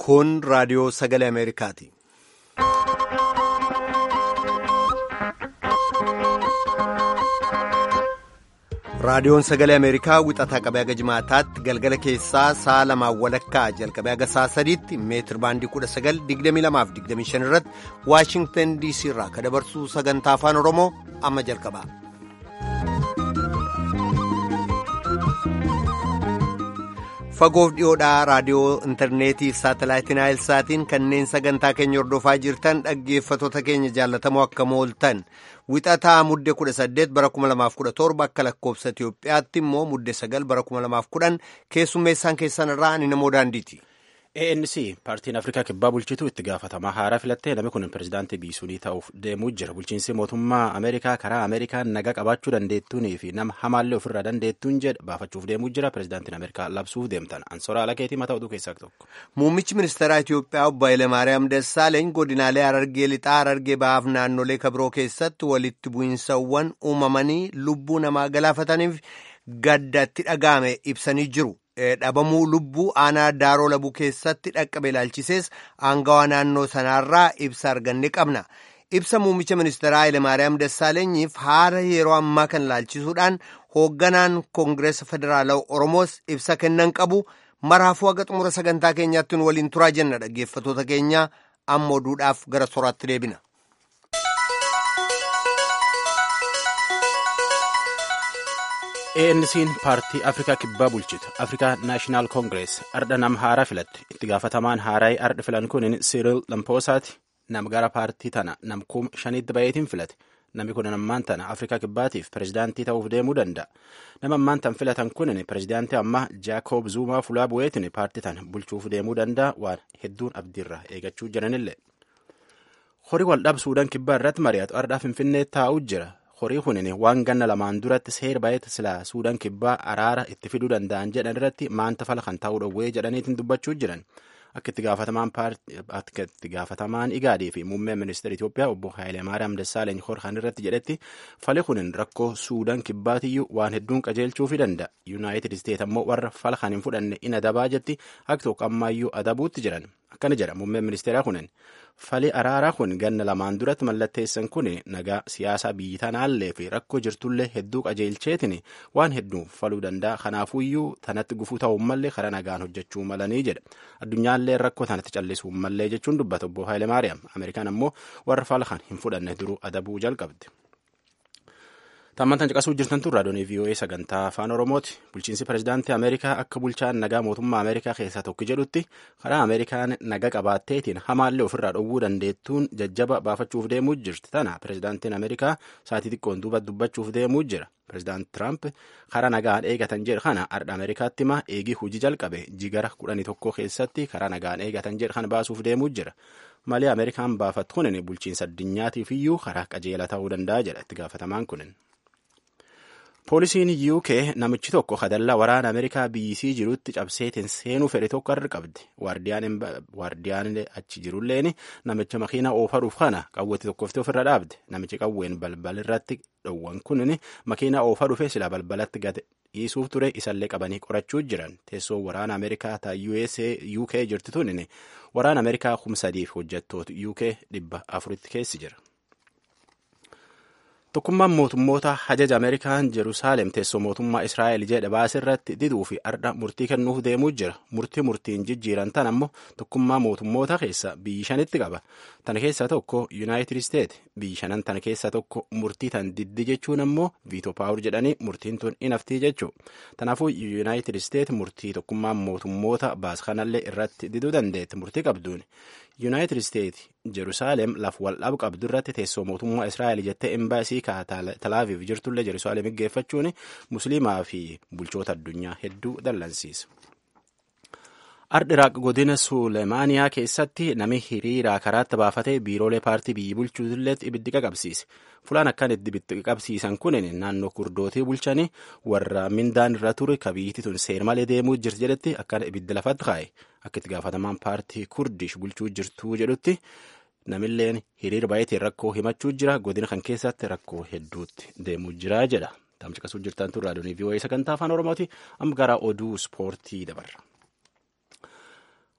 Kun raadiyoo sagalee Ameerikaati. Raadiyoon sagalee Ameerikaa wixataa qabee haga jimaataatti galgala keessaa sa'a lamaan walakkaa jalqabee haga sa'a sadiitti meetir baandii 1922-25 irratti Waashingtan DC irraa ka dabarsu sagantaa afaan Oromoo amma jalqaba. Fagoof dhiyoodhaa raadiyoo intarneetii fi saatalaayitii naayilsaatiin kanneen sagantaa keenya hordofaa jirtan dhaggeeffattoota keenya jaallatamoo akka mooltan wixataa mudde 18 bara 2017 akka lakkoofsa Itiyoophiyaatti immoo mudde 9 bara 2010 keessummeessaan keessan irraa ani namoo daandiiti. ANC paartiin Afrikaa kibbaa bulchitu itti gaafatamaa haaraa filattee namni kun pirezidaantii biisuunii ta'uuf deemuu jira. Bulchiinsi mootummaa Ameerikaa karaa Ameerikaan nagaa qabaachuu dandeettuunii fi nama hamaallee ofirraa dandeettuun jedha baafachuuf deemuu jira. Pirezidaantiin Ameerikaa labsuuf deemtan. Ansoora Alakeetii mataa oduu keessaa tokko. Muummichi ministeeraa Itiyoophiyaa obbo Hayilemaariyaam Dassaaleeny godinaalee Harargee Lixaa Harargee Bahaaf naannolee kabiroo keessatti walitti bu'iinsawwan uumamanii lubbuu namaa galaafataniif gaddatti dhaga'ame ibsanii jiru. dhabamuu lubbuu aanaa daaroo labuu keessatti dhaqqabe ilaalchisees aangawaa naannoo sanaarraa ibsa arganne qabna ibsa muummicha ministeeraa Hayilemaariyaam Dassaalenyiif haala yeroo ammaa kan ilaalchisuudhaan hoogganaan koongireesa federaalawaa oromoos ibsa kennan qabu maraafuu haga xumura sagantaa keenyaatti nu waliin turaa jenna dhaggeeffatoota keenya amma oduudhaaf gara soraatti deebina. ANC'n paartii Afrikaa kibbaa bulchitu Afrikaa Naashinaal Koongirees ardha nama haaraa filatte itti gaafatamaan haaraa ardha filan kun Siriil Lampoosaati nama gara paartii tana namkuuma shaniitti baay'eetiin filate namni kun ammaan tana Afrikaa kibbaatiif pirezidaantii ta'uuf deemuu danda'a nama ammaan tan filatan kun pirezidaantii ammaa Jaakob Zuumaa fulaa bu'eetiin paartii tana bulchuuf deemuu danda'a waan hedduun abdiirra eegachuu jiranillee horii waldhaab Suudaan kibbaa irratti mari'atu ardhaa Finfinnee taa'uu jira. horii kunin waan ganna lamaan duratti seer baay'eetti silaa suudaan kibbaa araara itti fiduu danda'an jedhan irratti maanta fala kan ta'uu dhowwee jedhaniitiin dubbachuu jiran akka itti gaafatamaan igaadii fi muummeen ministeera Itoophiyaa obbo Hayilemaariyaam Dassaaleeny horkan irratti jedhetti fali kunin rakkoo suudaan kibbaatiyyuu waan hedduun qajeelchuufii danda'a yuunaayitid isteet ammoo warra fala kan hin fudhanne in adabaa jetti akka tokko ammaayyuu adabuutti jiran akkana jedha muummeen ministeeraa kunin fali araaraa kun ganna lamaan duratti mallatteessan kun nagaa siyaasaa biyyi tanaallee fi rakkoo jirtullee hedduu qajeelcheetiin waan hedduu faluu danda'a kanaafuyyuu tanatti gufuu ta'uu mallee karaa nagaan hojjechuu malanii jedha addunyaallee rakkoo tanatti callisuu mallee jechuun dubbata obbo Hayilemaariyaam Ameerikaan ammoo warra fala kan hin fudhanne duruu adabuu jalqabde. Tammantan caqasuu jirtan tun raadiyoonii VOA sagantaa afaan Oromooti. Bulchiinsi pirezidaantii Ameerikaa akka bulchaan nagaa mootummaa Ameerikaa keessaa tokko jedhutti karaa Ameerikaan nagaa qabaatteetiin hamaallee ofirraa dhowwuu dandeettuun jajjaba baafachuuf deemuu jirti. Tana pirezidaantiin Ameerikaa sa'aatii xiqqoon duuba dubbachuuf deemuu jira. Pirezidaanti Tiraamp karaa nagaan eegatan jedhe kana ardha Ameerikaatti hima eegii hojii jalqabe jigara kudhanii tokko keessatti karaa nagaan eegatan jedhe kana baasuuf deemuu jira. Malee Ameerikaan baafattu kunin bulchiinsa addunyaatiif iyyuu karaa qajeela ta'uu danda'a jedha itti gaafatamaan kunin. Poolisiin UK namichi tokko kadallaa waraana Ameerikaa biyyisii jirutti cabseetiin seenuu fedhe tokko irra qabdi. Waardiyaan achi jirulleen namicha makiinaa oofaruuf kana qawweetti tokkofte ofirra dhaabde. Namichi qawween balbal irratti dhowwan kunin makiinaa oofaa dhufe sila balbalatti gad dhiisuuf ture isallee qabanii qorachuu jiran. Teessoon waraana Ameerikaa ta UK jirti tunin waraana Ameerikaa kumsadiif hojjettoota UK dhibba afuritti keessi jira. Tokkummaan mootummoota hajaja Ameerikaan Jerusaalem teessoo mootummaa Israa'el jedhe baasirratti diduu fi ardha murtii kennuuf deemuu jira. Murtii murtiin jijjiiran tan ammoo tokkummaa mootummoota keessa biyyi shanitti qaba. Tana keessaa tokko Yuunaayitid Isteet biyyi shanan tana keessaa tokko murtii tan diddi jechuun ammoo viitoo paawur jedhanii murtiin tun inaftii jechuu. Kanaafuu Yuunaayitid Isteet murtii tokkummaan mootummoota baas kanallee irratti diduu dandeetti murtii qabduun. Yuunaayitid Isteet Jerusaalem laf waldhabu qabdu irratti teessoo mootummaa Israa'el jettee embaasii Talaaviif jirtullee Jerusaalem geeffachuun musliimaa fi bulchoota addunyaa hedduu dallansiisa. Ardhi Iraaq godina Suleemaaniyaa keessatti nami hiriiraa karaatti baafatee biiroolee paartii biyyi bulchuutillee ibiddi qaqabsiise. Fulaan akkan ibiddi qabsiisan kun naannoo kurdootii bulchanii warra mindaan irra ture kabiyyiti tun seer malee deemuu jirti jedhetti akkana ibiddi lafatti kaa'e. Akka itti gaafatamaan paartii kurdish bulchuu jirtuu jedhutti namilleen hiriira baay'eetiin rakkoo himachuu jira godina kan keessatti rakkoo hedduutti deemuu jira jedha. Tamcaqasuu jirtan tun raadiyoonii VOA sagantaa afaan Oromooti amma gara oduu ispoortii dabarra.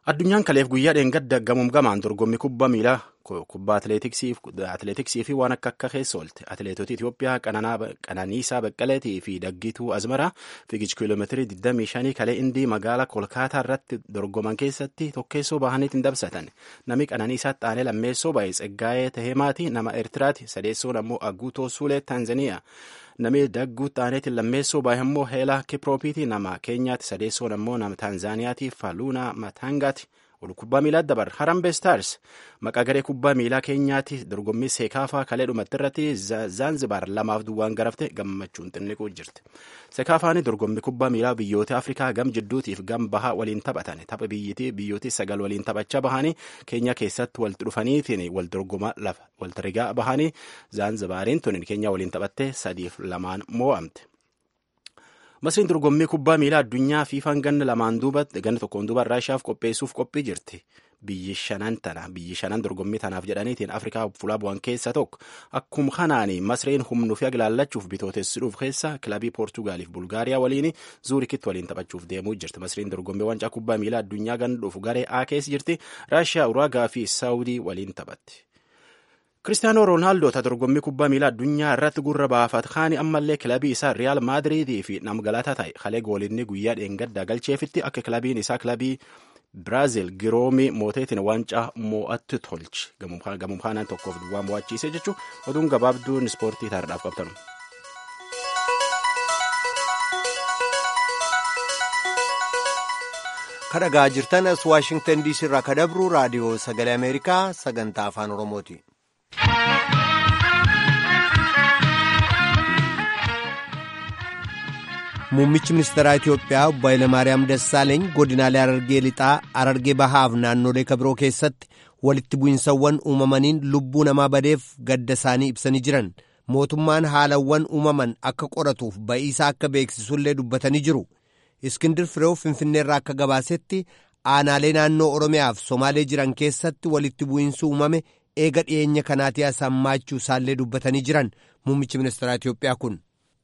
Addunyaan kaleef guyyaa dheengadda gamuum gamaan dorgommii kubbaa miilaa kubbaa atileetiksii fi waan akka akka keessa oolte atileetota Itoophiyaa Qananiisaa Baqqaleetii fi Daggituu Azmaraa fiigicha kiiloomeetirii 25 kalee Indii magaalaa Kolkaataa irratti dorgoman keessatti tokkeessoo bahaniitiin dabsatan namni Qananiisaa Xaanee lammeessoo baay'ee Tsaggaayee Tahemaati nama Eertiraati sadeessoon ammoo Aguutoo Suulee Taanzaniyaa. Namni dagguu xaaneetiin lammeessoo baay'ee immoo heelaa kiproopiiti nama keenyaatti sadeessoon ammoo nama taanzaaniyaati faluuna matangaati ol kubbaa miilaa dabar harambe staars maqaa garee kubbaa miilaa keenyaatti dorgommii seekaafaa kalee dhumatti irratti zaanzibaar lamaaf duwwaan garafte gammachuun xinniquu jirti seekaafaani dorgommii kubbaa miilaa biyyoota afrikaa gam jidduutiif gam bahaa waliin taphatan tapha biyyitii biyyooti sagal waliin taphachaa bahanii keenya keessatti walitti dhufaniitiin wal dorgomaa lafa walta rigaa bahanii zaanzibaariin tun keenya waliin taphattee sadiif lamaan moo'amte. Masriin dorgommii kubbaa miilaa addunyaa fiifaan ganna lamaan duuba ganna tokkoon duuba raashiyaaf qopheessuuf qophii jirti. Biyyi shanan tana biyyi shanan dorgommii tanaaf jedhaniitiin Afrikaa fuula bu'an keessa tokko akkuma kanaani Masriin humnuu fi agilaallachuuf bitootessuudhuuf keessa kilabii Poortugaaliif Bulgaariyaa waliin zuurikitti waliin taphachuuf deemuu jirti. Masriin dorgommii wancaa kubbaa miilaa addunyaa ganna dhufu garee A keessa jirti. Raashiyaa, Uraagaa fi Saawudii waliin taphatti. Kiristaanoo Roonaaldoo ta dorgommii kubbaa miilaa addunyaa irratti gurra baafat kaani ammallee kilabii isaa Riyaal Maadiriidii fi namgalataa ta'e kalee goolinni guyyaa dheengaddaa galcheefitti akka kilabiin isaa kilabii Biraazil giroomii mooteetiin waancaa moo'atti tolchi gamuun kaanaan tokkoof duwwaa mo'achiise jechuun oduun gabaabduun ispoortii taardaaf qabtanu. kadhagaa jirtan as waashingtan diisii irraa kadabru raadiyoo sagalee ameerikaa sagantaa afaan oromooti. Muummichi ministeeraa Itoophiyaa obbo Hayilamaariyaam Dassaaleeny godinaalee Harargee Lixaa, Harargee Bahaaf naannolee kabiroo keessatti walitti bu'insawwan uumamaniin lubbuu namaa badeef gadda isaanii ibsanii jiran. Mootummaan haalawwan uumaman akka qoratuuf ba'iisaa akka beeksisullee dubbatanii jiru. Iskindir Fireew Finfinneerraa akka gabaasetti aanaalee naannoo Oromiyaaf Somaalee jiran keessatti walitti bu'iinsi uumame eega dhiyeenya kanaati asammaachuu isaallee dubbatanii jiran muummichi ministeeraa Itoophiyaa kun.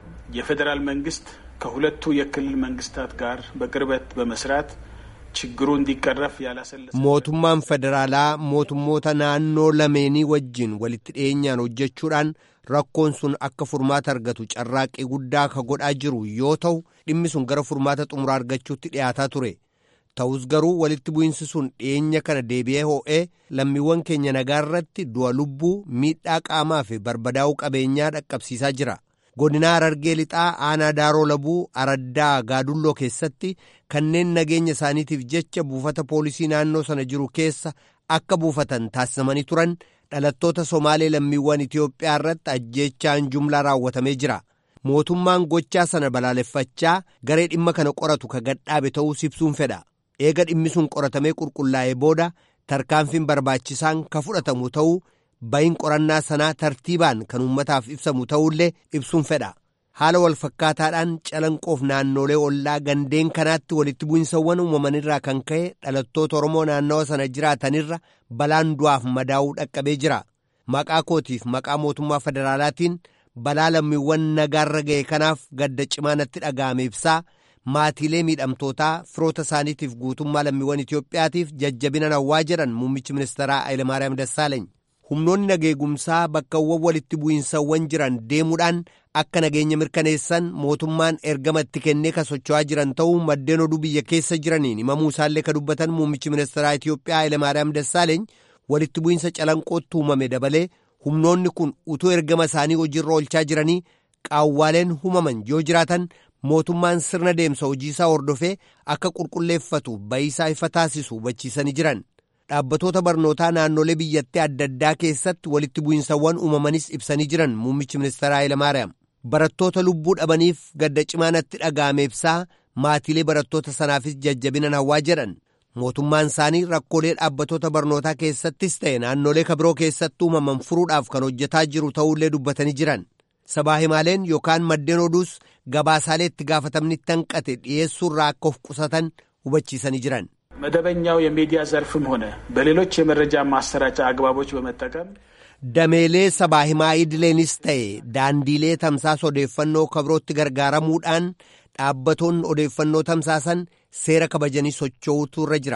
የፌዴራል መንግስት ከሁለቱ የክልል መንግስታት ጋር በቅርበት በመስራት ችግሩ እንዲቀረፍ ያላሰለሰ mootummaan federaalaa mootummoota naannoo lameenii wajjin walitti dhiyeenyaan hojjechuudhaan rakkoon sun akka furmaata argatu carraaqqii guddaa ka godhaa jiru yoo ta'u dhimmi sun gara furmaata xumuraa argachuutti dhiyaataa ture ta'us garuu walitti bu'iinsi sun dhiyeenya kana deebi'ee hoo'ee lammiiwwan keenya nagaa irratti du'a lubbuu miidhaa qaamaa fi barbadaa'uu qabeenyaa dhaqqabsiisaa jira. godinaa Harargee lixaa aanaa daaroo labuu araddaa gaadulloo keessatti kanneen nageenya isaaniitiif jecha buufata poolisii naannoo sana jiru keessa akka buufatan taasifamanii turan dhalattoota somaalee lammiiwwan Itoophiyaa irratti ajjeechaan jumlaa raawwatamee jira. Mootummaan gochaa sana balaaleffachaa garee dhimma kana qoratu ka gadhaabe ta'uu ibsuun fedha. Eega dhimmi sun qoratamee qulqullaa'ee booda tarkaanfiin barbaachisaan ka fudhatamu ta'uu bayin qorannaa sanaa tartiibaan kan uummataaf ibsamu ta'ullee ibsuun fedha. Haala wal fakkaataadhaan calanqoof naannolee ollaa gandeen kanaatti walitti bu'insawwan uumamanirraa kan ka'e dhalattoota Oromoo naannawa sana jiraatanirra balaan du'aaf madaa'uu dhaqqabee jira. Maqaa kootiif maqaa mootummaa federaalaatiin balaa lammiiwwan nagaarra ga'e kanaaf gadda cimaa natti dhaga'ame ibsaa maatiilee miidhamtootaa firoota isaaniitiif guutummaa lammiiwwan Itoophiyaatiif jajjabina nawwaa jedhan muummichi ministeeraa Hayilamaariyaam Dassaaleeny. humnoonni nageegumsaa bakkawwan walitti bu'iinsawwan jiran deemuudhaan akka nageenya mirkaneessan mootummaan ergama itti kennee ka socho'aa jiran ta'uu maddeen oduu biyya keessa jiraniin himamuu isaallee ka dubbatan muummichi ministeeraa Itoophiyaa Hayilamaariyaam Dassaaleeny walitti bu'iinsa calanqootti uumame dabalee humnoonni kun utuu ergama isaanii hojiirra oolchaa jiranii qaawwaaleen humaman yoo jiraatan mootummaan sirna deemsa hojiisaa hordofee akka qulqulleeffatu bayiisaa ifa taasisu hubachiisanii jiran. dhaabbatoota barnootaa naannolee biyyattii adda addaa keessatti walitti bu'iinsawwan uumamanis ibsanii jiran muummichi ministeeraa Hayilamaariyaam. Barattoota lubbuu dhabaniif gadda cimaa natti dhaga'ame ibsaa maatiilee barattoota sanaafis jajjabina hawwaa jedhan. Mootummaan isaanii rakkoolee dhaabbatoota barnootaa keessattis ta'e naannolee kabiroo keessatti uumaman furuudhaaf kan hojjetaa jiru ta'ullee dubbatanii jiran. Sabaa himaaleen yookaan maddeen oduus gabaasaalee itti gaafatamni hanqate dhiyeessuurraa akka of qusatan hubachiisanii jiran. መደበኛው የሚዲያ ዘርፍም ሆነ በሌሎች የመረጃ ማሰራጫ አግባቦች በመጠቀም dameelee sabaa himaa idileenis ta'e daandiilee tamsaasa odeeffannoo kabirootti gargaaramuudhaan dhaabbatoonni odeeffannoo tamsaasan seera kabajanii socho'uutu irra jira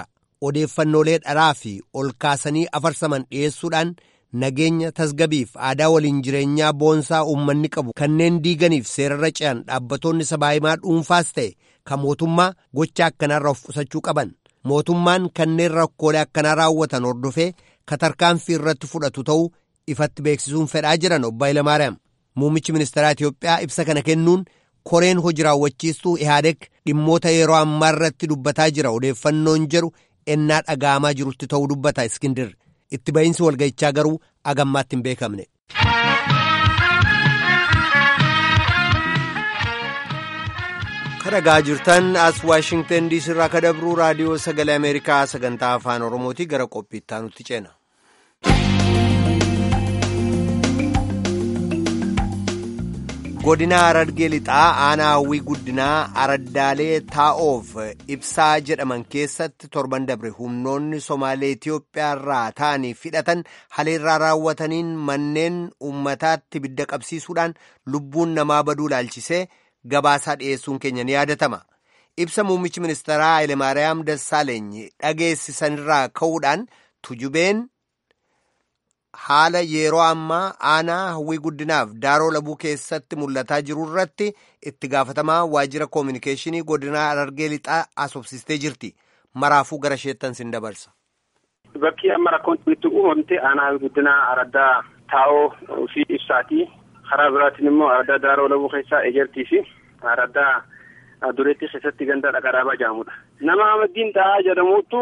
odeeffannoolee dharaa fi ol kaasanii afarsaman dhiyeessuudhaan nageenya tasgabiif aadaa waliin jireenyaa boonsaa uummanni qabu kanneen diiganiif seerarra ce'an dhaabbattoonni sabaahimaa dhuunfaas ta'e kan mootummaa gocha akkanaarra of qusachuu qaban mootummaan kanneen rakkoolee akkanaa raawwatan hordofee katarkaanfii irratti fudhatu ta'uu ifatti beeksisuun fedhaa jiran obbo Hayilamaariyaam muummichi ministeeraa Itiyoophiyaa ibsa kana kennuun koreen hojii raawwachiistuu ihaadeg dhimmoota yeroo ammaa irratti dubbataa jira odeeffannoon jedhu ennaa dhaga'amaa jirutti ta'uu dubbata iskindir itti ba'iinsi walga'ichaa garuu agammaatti hin beekamne. kadhagaa jirtan as waashingtan diisii irraa kadabruu raadiyoo sagalee ameerikaa sagantaa afaan oromootii gara qophiittaa nutti ceena. godina Harargee lixaa aanaa hawwii guddinaa araddaalee taa'oof ibsaa jedhaman keessatti torban dabre humnoonni somaalee Itiyoophiyaa irraa ta'anii hidhatan haleellaa raawwataniin manneen uummataatti ibidda qabsiisuudhaan lubbuun namaa baduu laalchisee gabaasaa dhiyeessuun keenya ni yaadatama. Ibsa muummichi ministeeraa Hayilemaariyaam Dassaaleeny dhageessisanirraa ka'uudhaan tujubeen haala yeroo ammaa aanaa hawwii guddinaaf daaroo labuu keessatti mul'ataa jiru irratti itti gaafatamaa waajjira koominikeeshinii godinaa Harargee lixaa asobsistee jirti. Maraafuu gara isheettan sin dabarsa. Bakki amma rakkoon itti uumamte aanaa hawwii guddinaa araddaa taa'oo fi ibsaati. karaa biraatiin immoo araddaa daaroo labuu keessaa ejertii fi araddaa dureetti keessatti ganda dhaqadhaabaa jedhamudha. Nama Ahmadiin Tahaa jedhamutu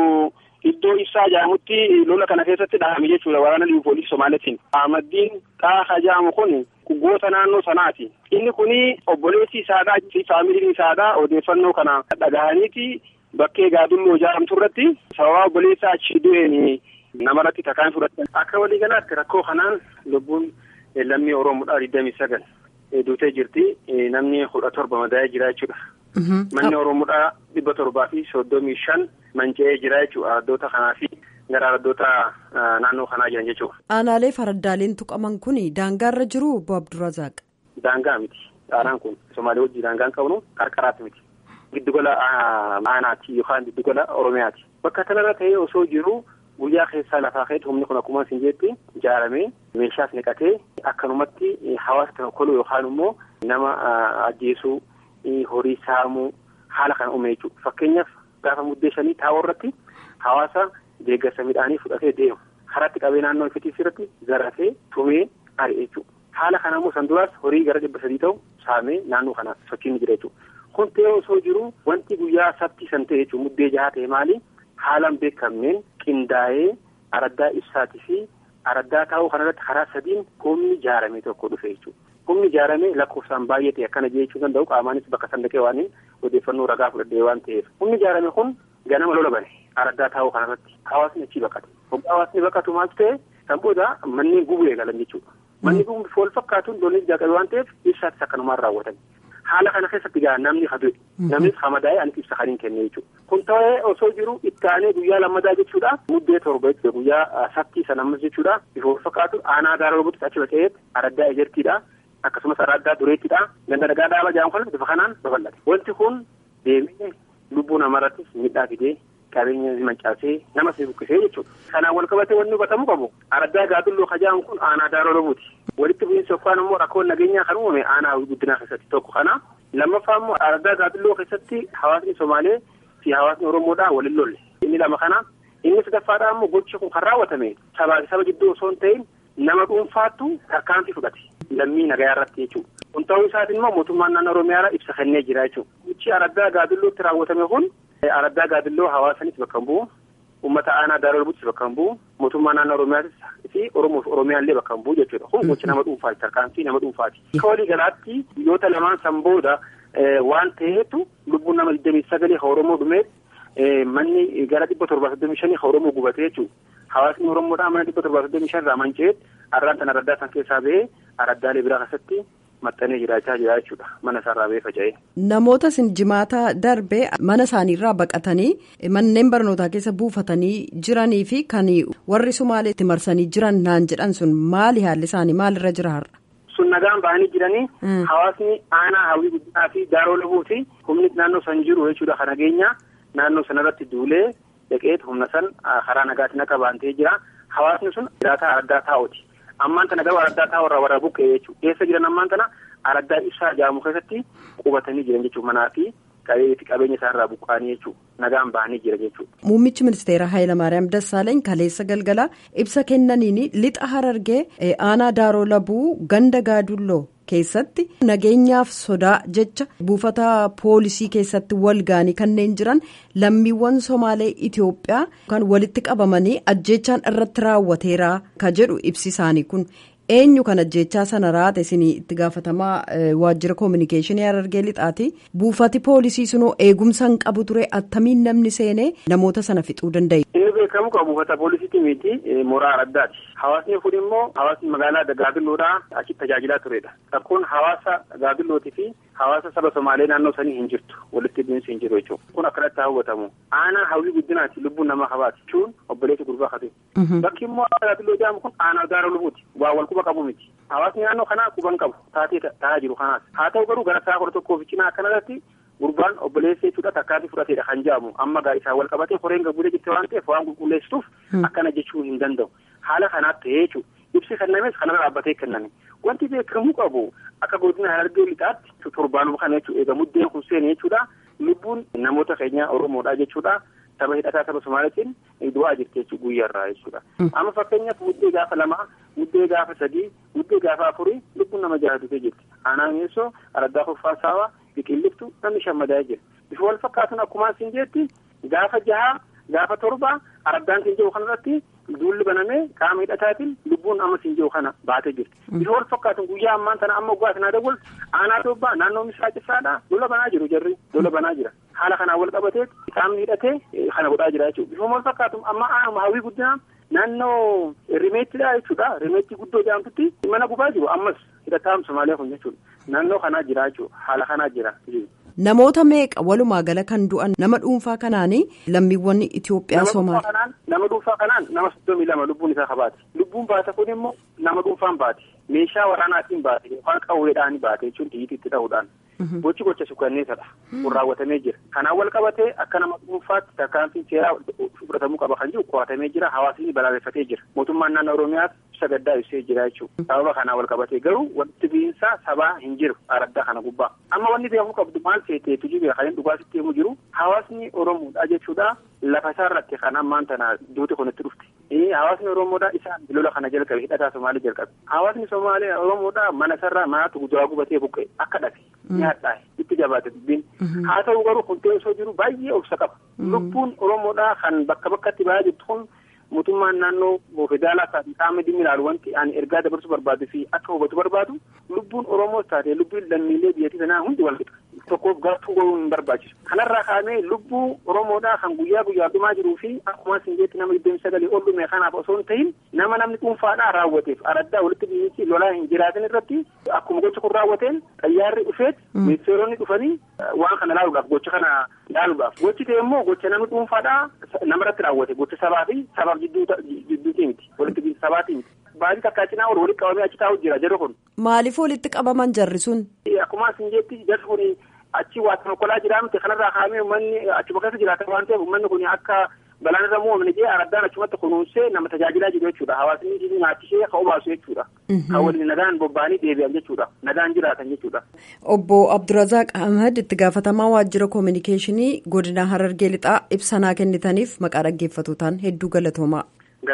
iddoo ibsaa jedhamutti lola kana keessatti dhahame jechuudha waraana liivu poolisii Somaaleetiin. Ahmadiin Tahaa jedhamu kun goota naannoo sanaati. Inni kuni obboleessi isaadhaa fi faamiliin isaadhaa odeeffannoo kana dhagahaniiti bakkee gaadulloo jedhamtu irratti sababa obboleessa achi du'een namarratti takaan fudhatan. Akka waliigalaatti rakkoo kanaan lubbuun lammii Oromoodhaa digdamii sagal duutee jirti. Namni kudha torba madaa'ee jira jechuudha. Manni Oromoodhaa dhibba torbaa fi soddomii shan manca'ee jira jechuudha. Araddoota kanaa fi gara araddoota naannoo kanaa jiran jechuudha. Aanaalee faraddaaleen tuqaman kun daangaarra jiru obbo Abdurrazaaq. Daangaa miti. Aanaan kun Somaalee wajjin daangaa hin qabnu qarqaraatti miti. Giddugala aanaati yookaan giddugala Oromiyaati. Bakka kanarra ta'ee osoo jiru. Guyyaa keessaa lafaa ka'eetu humni kun akkuma isin jetti ijaaramee meeshaas niqatee akkanumatti hawaasa tokkoluu yookaan immoo nama ajjeesuu horii saamuu haala kana uume jechuudha. Fakkeenyaaf gaafa muddeessanii taa'oo irratti hawaasa deeggarsa midhaanii fudhatee deemu. Karatti qabee naannoo ifitiis irratti zarafee tumee ari'e jechuudha. Haala kana immoo san duraas horii gara dhibba sadii ta'u saamee naannoo kana sochiin jira jechuudha. Kun ta'ee osoo jiru wanti guyyaa sabtii san ta'e jechuudha muddee jahaa ta'e maali? haalaan beekamneen qindaa'ee araddaa ibsaatii fi araddaa taa'uu kanarratti karaa sadiin humni ijaarame tokko dhufe jechuudha. Humni ijaarame lakkoofsaan baay'ee ta'e akkana jechuu danda'u qaamaanis bakka san dhaqee waan odeeffannoo ragaa fudhadhee waan ta'eef. Humni ijaarame kun ganama lola bane araddaa taa'uu kanarratti hawaasni achii baqate. Hoggaa hawaasni baqatu maaltu ta'e kan booda manneen gubuu eegalan jechuudha. Manni gubuu wal fakkaatuun lolli jalqabe waan ta'eef ibsaatis akkanumaan raawwatan. haala kana keessatti gaa namni hadu'e namnis hamadaa'ee ani ibsa kaniin kenne jechuudha. Kun ta'ee osoo jiru itti aanee guyyaa lammadaa jechuudha. Muddee torba jechuudha guyyaa sabtii sana ammas jechuudha. Bifa wal fakkaatu aanaa daaroo labutti achi baqee araddaa ejertiidha. Akkasumas araddaa dureettidha. Ganda dhagaa dhaaba jedhamu kana bifa kanaan babal'ate. Wanti kun deemee lubbuu namarrattis miidhaa fidee qabeenya mancaasee nama si buqqisee jechuudha. Kanaan wal qabatee wanni hubatamuu qabu araddaa gaadulloo kajaamu kun aanaa daaroo labuuti. walitti bu'iinsa yookaan immoo rakkoon nageenyaa kan uumame aanaa guddinaa keessatti tokko kana lammaffaa immoo araddaa gaadulloo keessatti hawaasni somaalee fi hawaasni oromoodhaa waliin lolle inni lama kana inni sadaffaadhaa immoo gochi kun kan raawwatame sabaa fi saba gidduu osoo hin ta'in nama dhuunfaattu tarkaanfii fudhate lammii nagayaa irratti jechuudha. Kun ta'uu isaatiin immoo mootummaan naannoo Oromiyaa ibsa kennee jira jechuudha. Gochi araddaa gaadullootti raawwatame kun araddaa gaadulloo hawaasanis bakka hin bu'u uummata aanaa daaroo labuuttis bakka hin bu'u mootummaa naannoo Oromiyaatis fi Oromoof Oromiyaallee bakka hin bu'u jechuudha. Kun gochi nama dhuunfaati tarkaanfii nama dhuunfaati. Akka walii galaatti biyyoota lamaan san booda waan ta'eetu lubbuun nama digdamii sagalee ha Oromoo dhumeet manni gara dhibba torbaa soddomii shanii ha Oromoo gubatee jechuudha. Hawaasni Oromoodhaa mana dhibba torbaa soddomii shan irraa manca'eet arraan tan araddaa san keessaa ba'ee araddaalee biraa keessatti maxxanee jiraachaa jira jechuudha mana isaarraa ba'ee faca'ee. Namoota sin jimaata darbee mana isaaniirraa baqatanii manneen barnootaa keessa buufatanii jiranii fi kan warri Sumaaleetti marsanii jiran naan jedhan sun maali haalli isaanii maalirra jira har'a? Sun nagaan ba'anii jiranii hawaasni aanaa hawwii guddinaa fi daaroo labuu fi humni naannoo san jiru jechuudha kan nageenya naannoo sanarratti duulee dhaqeet humna san karaa nagaatiin akka baantee jira hawaasni sun jiraataa araddaa taa'uuti ammaan tana garuu araddaa taa'u irraa warra buqqee jechuudha eessa jiran ammaan tana araddaa ibsaa jaamu keessatti qubatanii jiran jechuudha manaa fi qabeenya isaarraa buqqaanii jechuudha nagaan bahanii jira jechuudha. Muummichi ministeera Hayilamaariyaam Dassaaleeny kaleessa galgalaa ibsa kennaniin lixa harargee aanaa daaroo labuu ganda gaadulloo keessatti nageenyaaf sodaa jecha buufata poolisii keessatti wal gaanii kanneen jiran lammiiwwan somaalee Itoophiyaa kan walitti qabamanii ajjechaan irratti raawwateera ka jedhu ibsi isaanii kun. eenyu kan ajjechaa sana raate isin itti gaafatamaa waajjira koominikeeshinii harargee lixaati buufati poolisii sunoo eegumsa hin qabu ture attamiin namni seenee namoota sana fixuu danda'e. inni beekamu kan buufata poolisiiti miti mooraa araddaati hawaasni kun immoo hawaasni magaalaa gaadilloodhaa achitti tajaajilaa turedha rakkoon hawaasa gaadillootii fi hawaasa saba somaalee naannoo sanii hin jirtu walitti bu'iinsi hin jiru jechuudha kun akkanatti hawwatamu aanaa hawwii guddinaati lubbuun namaa habaati jechuun obboleessi gurbaa kate bakki immoo gaadilloo jedhamu kun aanaa gaara lubuuti waa wal quba qabu miti hawaasni naannoo kanaa quban qabu taatee ta'aa jiru kanaas haa ta'u garuu gara sa'a kudha tokkoo fi cinaa akkanarratti gurbaan obboleessa jechuudha takkaatii fudhateedha kan jedhamu amma gaa isaa wal qabatee horeen gabuudee jirte waan ta'eef waan qulqulleessituuf akkana jechuu hin danda'u haala kanaatti ta'ee jechuudha ibsi kennames kanarra dhaabbatee kenname wanti beekamuu qabu akka godina harargee lixaatti torbaanuma kana jechuudha eega muddeen kun seene jechuudha lubbuun namoota keenya oromoodha jechuudha saba hidhataa saba somaalitiin du'aa jirti jechuudha guyyaarraa jechuudha amma fakkeenyaaf muddee gaafa lamaa muddee gaafa sadii muddee gaafa afurii lubbuun nama jahatutee jirti aanaa meessoo araddaa kuffaa saawaa biqilliftu namni shammadaa jira bifa wal fakkaatuun akkuma isin jetti gaafa jahaa gaafa torba araddaan siin jiru kanarratti duulli banamee qaama hidhataatiin lubbuun amma siin jiru kana baatee jirti bifa wal fakkaatuun guyyaa ammaan tana amma oggaa sinaa dawwal aanaa dobbaa naannoo misaa cisaadha lola banaa jiru jarri lola banaa jira haala kanaan wal qabatee qaamni hidhatee kana godhaa jira jechuudha bifa wal fakkaatuun amma hawwii guddinaa naannoo rimeettidha jechuudha rimeetti guddoo jedhamtutti mana gubaa jiru ammas hidhataan somaaliyaa kun jechuudha naannoo kanaa jira jechuudha haala kanaa jira. Namoota meeqa walumaa gala kan du'an nama dhuunfaa kanaanii lammiiwwan Itoophiyaa Somaaliyaa. Nama dhuunfaa kanaan nama soddomii lama lubbuun isaa kabaate. Lubbuun baate kun immoo nama dhuunfaan baate. Meeshaa waraanaatiin baate yookaan qawweedhaan baate jechuun xiyyiitti ta'uudhaan. Gochi gocha suukanneessadha. Kun raawwatamee jira. Kanaan wal qabatee akka nama dhuunfaatti tarkaanfiin seeraa fudhatamuu qaba kan jiru qo'atamee jira. Hawaasni balaaleffatee jira. Mootummaan naannoo Oromiyaas ibsa gaddaa ibsee jira jechuudha. Sababa kanaan wal qabatee garuu walitti bu'iinsa sabaa hin jiru araddaa kana gubbaa. Amma wanni beekamuu qabdu maal seeteetu jiru kan dhugaasitti himu jiru hawaasni Oromoodha jechuudha. Lafa isaa irratti kan ammaan tana duuti kun itti dhufte. Hawaasni Oromoodha isaan lola kana jalqabe hidhataa Somaalii jalqabe. Hawaasni Somaalee Oromoodha mana sarara manaatti gujaa gubatee buqqe akka dhabe. nyaadhaa itti jabaate dubbiin haa ta'u garuu kun osoo jiru baay'ee obsa qaba lubbuun oromoodhaa kan bakka bakkatti ba'aa jirtu kun mootummaan naannoo federaalaa isaati qaama dhimmi ilaalu wanti ani ergaa dabarsuu barbaadu fi akka hubatu barbaadu lubbuun oromoos taate lubbuun lammiilee biyyattii sanaa hundi wal qixa tokkoof gartuu gochuun hin barbaachisu kanarraa kaa'amee lubbuu oromoodhaa kan guyyaa guyyaa dhumaa jiruu fi akkuma isin jetti nama iddoo sagalee ol dhume kanaaf osoo hin ta'in nama namni dhuunfaadhaa raawwateef araddaa walitti bu'iinsi lolaa hin jiraatin irratti akkuma gocha kun raawwateen xayyaarri dhufeet ministeeronni dhufanii waan kana ilaaluudhaaf gocha kana ilaaluudhaaf gochi ta'e immoo gocha namni dhuunfaadhaa namarratti raawwate gocha sabaa fi sabaaf jidduutii miti walitti bu'iinsa sabaatii miti. Baadii takkaa cinaa ol walitti qabamee achi taa'u jira jarri kun. Maaliif walitti qabaman jarri sun? Akkuma isin jetti jarri kun achi waa tokkolaa jiraamte kanarraa kaa'amee uummanni achuma keessa jiraatan waan ta'eef uummanni kun akka balaan irra muumamne jee araddaan achumatti kunuunsee nama tajaajilaa jiru jechuudha hawaasni jiru nyaachishee ka obaasu jechuudha. Kan waliin nagaan bobba'anii deebi'an jechuudha nagaan jiraatan jechuudha. Obbo Abdurazaaq Ahmed itti gaafatamaa waajjira koominikeeshinii godina Harargee Lixaa ibsanaa kennitaniif maqaa dhaggeeffatootaan hedduu galatoomaa.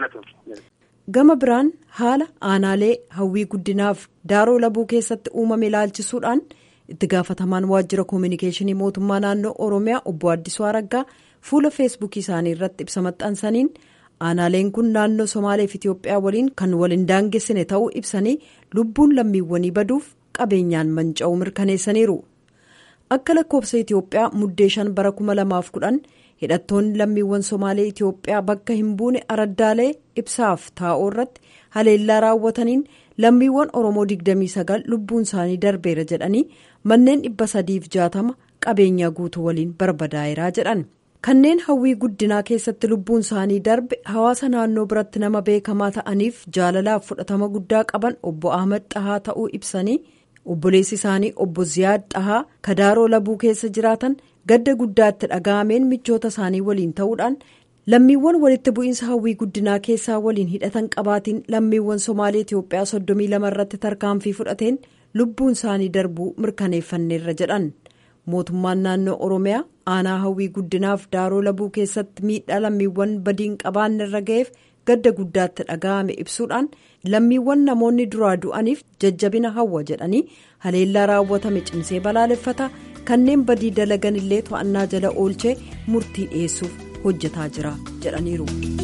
Gama biraan haala aanaalee hawwii guddinaaf daaroo labuu keessatti uumame ilaalchisuudhaan itti gaafatamaan waajjira koominikeeshinii mootummaa naannoo Oromiyaa obbo Addisuu Araggaa fuula feesbuukii isaanii irratti ibsa maxxansaniin aanaaleen kun naannoo Somaaleef Itoophiyaa waliin kan waliin daangessine ta'uu ibsanii lubbuun lammiiwwanii baduuf qabeenyaan manca'uu mirkaneessaniiru. Akka lakkoofsa Itoophiyaa muddee shan bara kuma lamaaf kudhan hidhattoonni lammiiwwan Somaalee Itoophiyaa bakka hin buune araddaalee ibsaaf taa'oo irratti haleellaa raawwataniin lammiiwwan Oromoo 29 lubbuun isaanii darbeera jedhanii manneen 360 qabeenyaa guutuu waliin barbadaa'eeraa jedhan. Kanneen hawwii guddinaa keessatti lubbuun isaanii darbe hawaasa naannoo biratti nama beekamaa ta'aniif jaalalaaf fudhatama guddaa qaban obbo Ahmad Xahaa ta'uu ibsanii obboleessi isaanii obbo Ziyaad Xahaa kadaaroo labuu keessa jiraatan gadda guddaatti dhaga'ameen michoota isaanii waliin ta'uudhaan lammiiwwan walitti bu'iinsa hawwii guddinaa keessaa waliin hidhatan qabaatiin lammiiwwan somaalee itiyoophiyaa soddomii lama irratti tarkaanfii fudhateen lubbuun isaanii darbuu mirkaneeffanneerra jedhan mootummaan naannoo oromiyaa aanaa hawwii guddinaaf daaroo labuu keessatti miidhaa lammiiwwan badiin qabaanne irra ga'eef gadda guddaatti dhaga'ame ibsuudhaan lammiiwwan namoonni duraa du'aniif jajjabina hawwa jedhanii haleellaa raawwatame cimsee balaaleffata kanneen badii dalagan illee to'annaa jala oolchee murtii dhiyeessuuf hojjetaa jira jedhaniiru.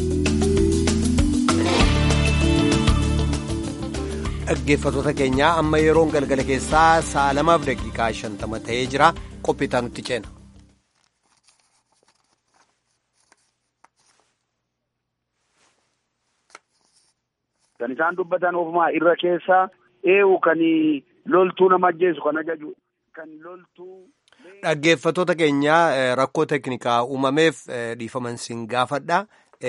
dhaggeeffatoota keenyaa amma yeroon galgala keessaa sa'a lamaaf daqiiqaa shantama ta'ee jira qophiitaa nutti ceena. Kan isaan dubbatan ofumaa irra keessaa eewu kan loltuu nama ajjeesu kan ajaju kan loltuu. Dhaggeeffatoota keenyaa rakkoo teeknikaa uumameef dhiifaman siin gaafadha.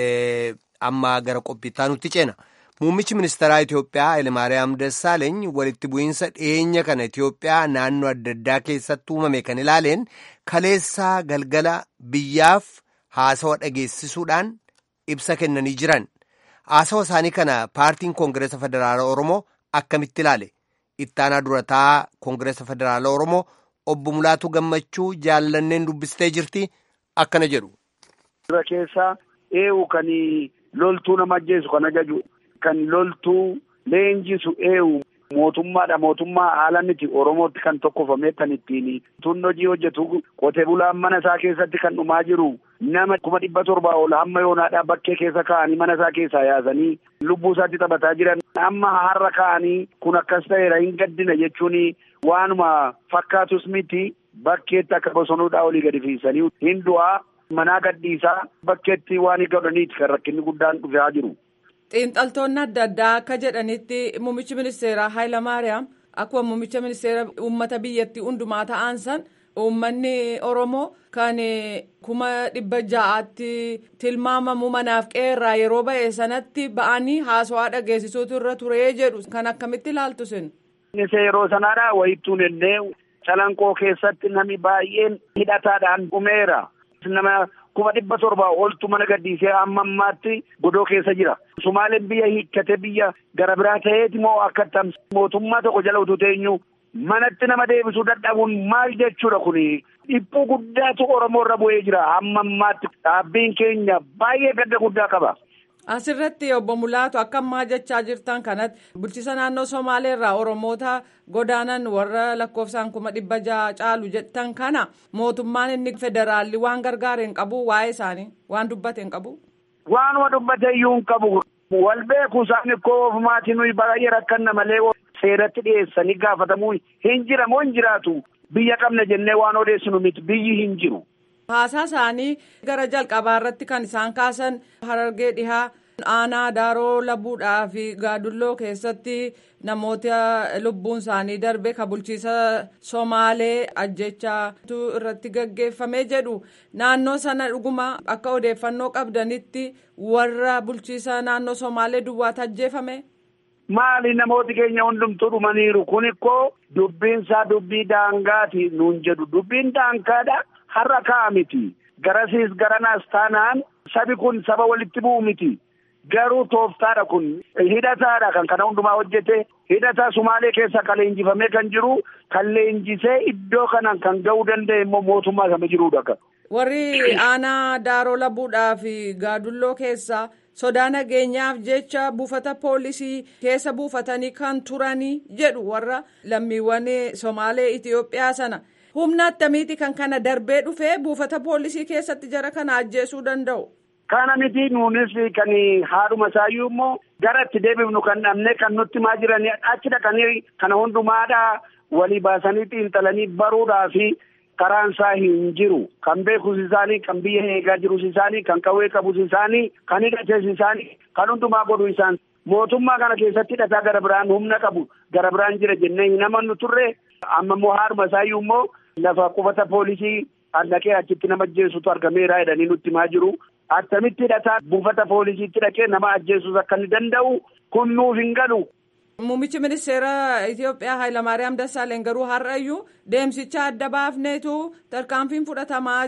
Amma gara qophiitaa nutti ceena. Muummichi ministeeraa Itoophiyaa Hayilemaariyaam Dassaaleeny walitti bu'iinsa dhiyeenya kana Itoophiyaa naannoo adda addaa keessatti uumame kan ilaaleen kaleessaa galgala biyyaaf haasawa dhageessisuudhaan ibsa kennanii jiran. Haasawa isaanii kana paartiin Koongireesa Federaala Oromoo akkamitti ilaale? Ittaanaa durataa Koongireesa Federaala Oromoo obbo Mulaatu Gammachuu jaallanneen dubbistee jirti akkana jedhu. Irra keessaa eewu kan loltuu nama ajjeesu kan ajaju. Kan loltuu leenjisu eewu mootummaadha mootummaa haala miti oromootti kan tokkofame kan ittiin tun hojii hojjetu qotee bulaan mana isaa keessatti kan dhumaa jiru nama kuma dhibba torbaa ol hamma yoonaadhaa bakkee keessa kaa'anii mana isaa keessaa yaasanii lubbuu isaatti taphataa jiran amma har'a kaa'anii kun akkas ta'eera hin gaddina jechuun waanuma fakkaatus miti bakkeetti akka bosonuudhaa olii gadi fiisanii hin du'aa manaa gadhiisaa bakkeetti waan hin godhaniiti kan rakkinni guddaan dhufaa jiru. xiinxaltoonni adda addaa akka jedhanitti muummichi ministeeraa Hayilamaariyaam akkuma muummicha ministeera uummata biyyattii hundumaa ta'an san uummanni Oromoo kan kuma dhibba ja'aatti tilmaamamu manaaf qeerraa yeroo ba'e sanatti ba'anii haasawaa dhageessisuutu irra turee jedhu kan akkamitti ilaaltu sin. Isa yeroo sanaadhaa wayittuun illee calanqoo keessatti namni baay'een hidhataadhaan dhumeera. Nama kuma dhibba torbaa oltu mana gadhiisee amma ammaatti godoo keessa jira. Sumaaleen biyya hiikkate biyya gara biraa ta'eeti moo akka mootummaa tokko jala utuu teenyu manatti nama deebisuu dadhabuun maal jechuudha kuni dhiphuu guddaatu Oromoo irra bu'ee jira amma ammaatti dhaabbiin keenya baay'ee gadda guddaa qaba. Asirratti obbo Mulaatu akka ammaa jechaa jirtan kanatti bulchiisa naannoo Somaalee irraa Oromoota godaanan warra lakkoofsaan kuma dhibba jaha caalu jettan kana mootummaan inni federaalli waan gargaare hin qabu waa'ee isaanii waan dubbate hin qabu. Waanuma dubbate iyyuu hin qabu. Wal beeku isaan ikkoo ofumaatii nuyi baay'ee rakkanna malee seeratti dhiyeessanii gaafatamuu hin jiramoo hin jiraatu. Biyya qabna jennee waan odeessinu miti biyyi hin jiru. Haasaa isaanii gara jalqabaa irratti kan isaan kaasan harargee dhihaa aanaa daaroo labuudhaa fi gaadulloo keessatti namoota lubbuun isaanii darbe ka bulchiisa somaalee ajjechaatu irratti gaggeeffamee jedhu naannoo sana dhuguma akka odeeffannoo qabdanitti warra bulchiisa naannoo somaalee duwwaatu ajjeefame. Maali namooti keenya hundumtuu dhumaniiru kun ikkoo dubbiinsaa dubbii daangaati nuun jedhu dubbiin daangaadha. har'a ka'a miti garasiis garanaas taanaan sabi kun saba walitti bu'u miti garuu tooftaadha kun hidhataadha kan kana hundumaa hojjete hidhataa sumaalee keessa kan leenjifamee kan jiru kan leenjisee iddoo kanaan kan ga'uu danda'e immoo mootummaa kama jiruudha. warri aanaa daaroo labuudhaa fi gaadulloo keessa sodaa nageenyaaf jecha buufata poolisii keessa buufatanii kan turanii jedhu warra lammiiwwan somaalee Itiyoophiyaa sana. humna attamiiti kan kana darbee dhufee buufata poolisii keessatti jara kana ajjeesuu danda'u. Kana miti nuunis kan haadhuma isaayyuu immoo gara itti deebifnu kan dhabne kan nutti maa jiranii achi dhaqanii kana hundumaadha walii baasanii xiinxalanii baruudhaa fi karaan isaa hin jiru. Kan beekus isaanii, kan biyya eegaa jirus isaanii, kan qawwee qabus isaanii, kan hidhates isaanii, kan hundumaa godhu isaan. Mootummaa kana keessatti hidhataa gara biraan humna qabu gara biraan jira jennee hin amannu turre amma immoo haadhuma isaayyuu immoo lafa qubata poolisii dhaqee achitti nama ajjeesutu argameera jedhanii nutti himaa jiru. Attamitti hidhataa buufata poolisiitti dhaqee nama ajjeesuus akka inni danda'u kun nuuf hin galu. Muummichi ministeera Itoophiyaa Hayilamaariyaam Dassaaleny garuu har'ayyuu deemsicha adda baafneetu tarkaanfiin fudhatamaa jedhu.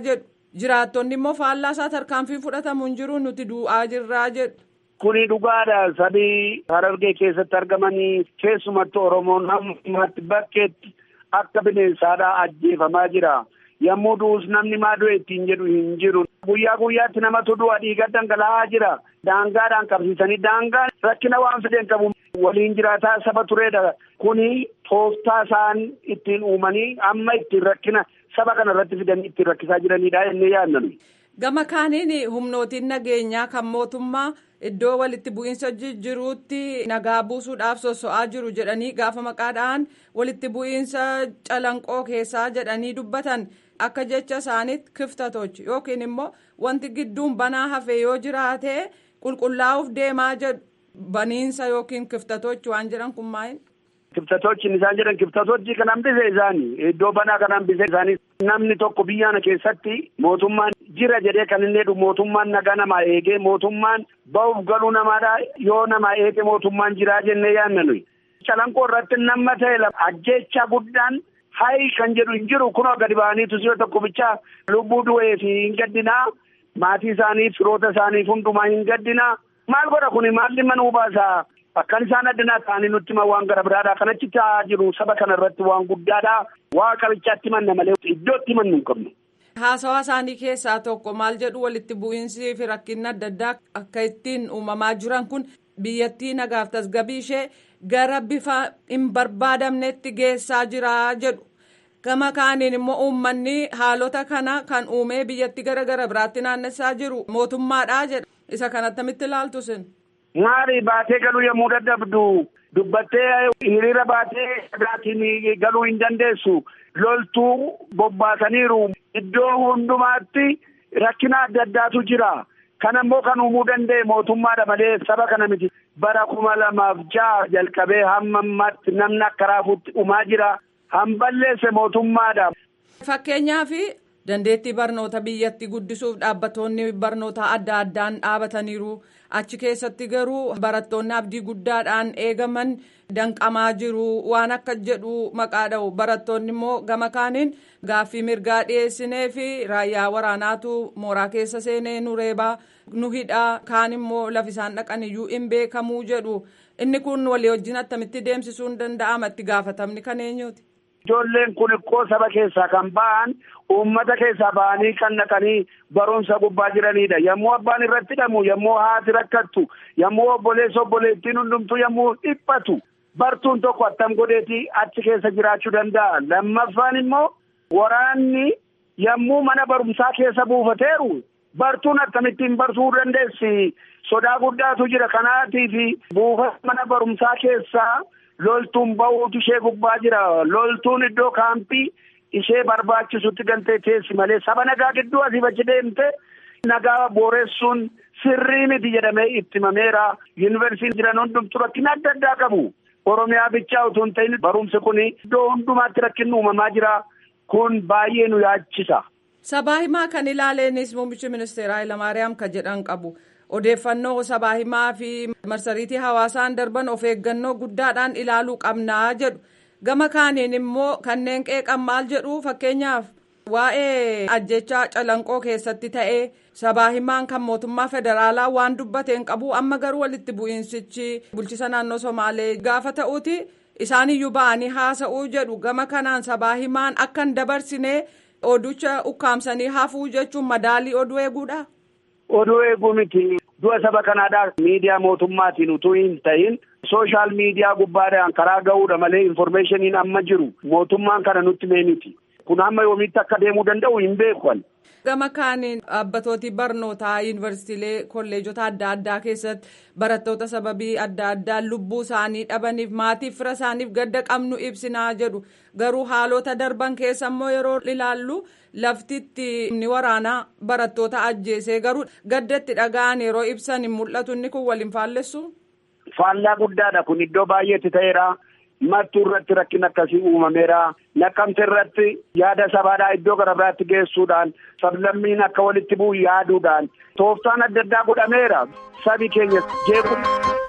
jiraattonni immoo faallaa isaa tarkaanfii fudhatamu hin jiru nuti du'aa jirraa jedhu. Kuni dhugaadha. Sabii Harargee keessatti argamanii keessumattuu Oromoon hammaatti bakkeetti akka bineensaadhaa ajjeefamaa jira. Yommuu du'us namni maa du'e ittiin jedhu hin jiru. Guyyaa guyyaatti namatu du'a dhiiga dhangala'aa jira. Daangaadhaan qabsiisanii daangaan rakkina waan fideen qabu waliin jiraataa saba tureedha. Kuni tooftaa isaan ittiin uumanii amma ittiin rakkina saba kana irratti fidanii ittiin rakkisaa jiranidha jennee yaadnanu. Gama kaaniin humnootiin nageenyaa kan mootummaa iddoo walitti bu'iinsa jiruutti nagaa buusuudhaaf sosso'aa jiru jedhanii gaafa maqaadhaan walitti bu'iinsa calanqoo keessaa jedhanii dubbatan akka jecha isaaniitti kiftatochi yookiin immoo wanti gidduun banaa hafe yoo jiraate qulqullaa'uuf deemaa jedhu baniinsa yookiin kiftatochi waan jedhan kun maa'in. Kiftatochi isaan jedhan kiftatochi kan hambise isaanii iddoo banaa kan hambise isaanii namni tokko biyyaana keessatti mootummaan jira jedhee kan inni jedhu mootummaan nagaa namaa eegee mootummaan ba'uuf galuu namaadha yoo namaa eege mootummaan jiraa jennee yaadna nuyi. Calanqoo irratti nama ta'e ajjeechaa guddaan hayi kan jedhu hin jiru kunoo gadi ba'aniitu si'a tokko bichaa lubbuu du'ee fi hin gaddinaa maatii isaaniif firoota isaaniif hundumaa hin gaddinaa maal godha kuni maalli mana hubaasaa. Akkan isaan addunyaa ta'anii nutti himan waan gara biraadha. Kanatti ta'aa jiru saba kana irratti waan guddaadha. Waa qabichaatti manna malee iddootti mannu hin qabnu. Haasawaa isaanii keessaa tokko maal jedhu walitti bu'iinsii fi rakkinni adda addaa akka ittiin uumamaa jiran kun biyyattii nagaaf tasgabbii ishee gara bifa hin barbaadamnetti geessaa jira jedhu. Gama kaaniin immoo uummanni haalota kana kan uumee biyyattii gara gara biraatti naannessaa jiru mootummaadha jedha. Isa kan attamitti ilaaltu sin. Maali baatee galuu yommuu dadhabdu dubbattee hiriira baatee sagaatiin galuu hin dandeessu loltuu bobbaasaniiru iddoo hundumaatti rakkina adda addaatu jira. Kana immoo kan uumuu danda'e mootummaadha malee saba kana miti. Bara kuma lamaaf ja'a jalqabee hamma ammaatti namni akka raafuutti uumaa jira. Hamballeesse mootummaadha. Fakkeenyaaf dandeettii barnoota biyyatti guddisuuf dhaabbattoonni barnootaa adda addaan dhaabataniiru. achi keessatti garuu barattoonni abdii guddaadhaan eegaman danqamaa jiru waan akka jedhu maqaa dha'u barattoonni immoo gama kaaniin gaaffii mirgaa dhiyeessinee fi raayyaa waraanaatu mooraa keessa seenee nu reebaa nu hidhaa kaan immoo lafisaan dhaqan iyyuu hin beekamuu jedhu inni kun walii wajjin attamitti deemsisuun danda'ama itti gaafatamni kan eenyuuti. Ijoolleen kun ikkoo saba keessaa kan ba'an uummata keessaa ba'anii kan dhaqanii barumsa gubbaa jiranidha. Yommuu abbaan irratti hidhamu, yommuu haati rakkattu, yommuu obboleessa obboleettiin hundumtuu yommuu dhiphatu bartuun tokko attam godheeti achi keessa jiraachuu danda'a. Lammaffaan immoo waraanni yommuu mana barumsaa keessa buufateeru bartuun akkamittiin bartuu dandeessi. Sodaa guddaatu jira kanaatiif buufata mana barumsaa keessaa. loltuun ba'uutu ishee gubbaa jira loltuun iddoo kaampii ishee barbaachisutti galtee teessi malee saba nagaa gidduu asii achi deemte nagaa booressuun sirrii miti jedhamee itti himameera yuunivarsiitiin jiran hundumtu rakkina adda addaa qabu oromiyaa bichaa utuu hin ta'in barumsi kun iddoo hundumaatti rakkinni uumamaa jira kun baay'ee nu yaachisa. Sabaa himaa kan ilaaleenis muummichi ministeera Hayilamaariyaam kan jedhan qabu. odeeffannoo sabaa himaa fi marsariitii hawaasaan darban of eeggannoo guddaadhaan ilaaluu qabnaa jedhu gama kaaniin immoo kanneen qeeqan maal jedhu fakkeenyaaf waa'ee ajjechaa calanqoo keessatti ta'ee sabaa himaan kan mootummaa federaalaa waan dubbateen qabu amma garuu walitti bu'iinsichi bulchisa naannoo somaalee gaafa ta'uuti isaaniyyuu ba'anii haasa'uu jedhu gama kanaan sabaa himaan akka hin dabarsine oducha ukkaamsanii hafuu jechuun madaalii oduu eeguudha. Oduu eeguu miti. Du'a saba kanaadhaa miidiyaa mootummaatiin utuu hin ta'in sooshaal miidiyaa gubbaadhaan karaa ga'uudha malee infoormeeshiniin amma jiru mootummaan kana nutti mee miti. Kun hamma yoomiitti akka deemuu danda'u hin beekan. Gama kaaniin dhaabbatooti barnootaa yuunivarsiitiilee kolleejota adda addaa keessatti barattoota sababii adda addaa lubbuu isaanii dhabaniif maatiif fira isaaniif gadda qabnu ibsinaa jedhu garuu haalota darban keessa immoo yeroo ilaallu laftitti ni waraanaa barattoota ajjeesee garuu gaddatti dhaga'an yeroo ibsan hin mul'atu inni kun waliin faallessu. Faallaa guddaadha kun iddoo baay'eetti ta'eera. mattuu irratti rakkin akkasii uumameera naqqamte irratti yaada sabaadhaa iddoo gara biraatti geessuudhaan sablammiin akka walitti bu'u yaaduudhaan tooftaan adda addaa godhameera sabi keenya jeequ.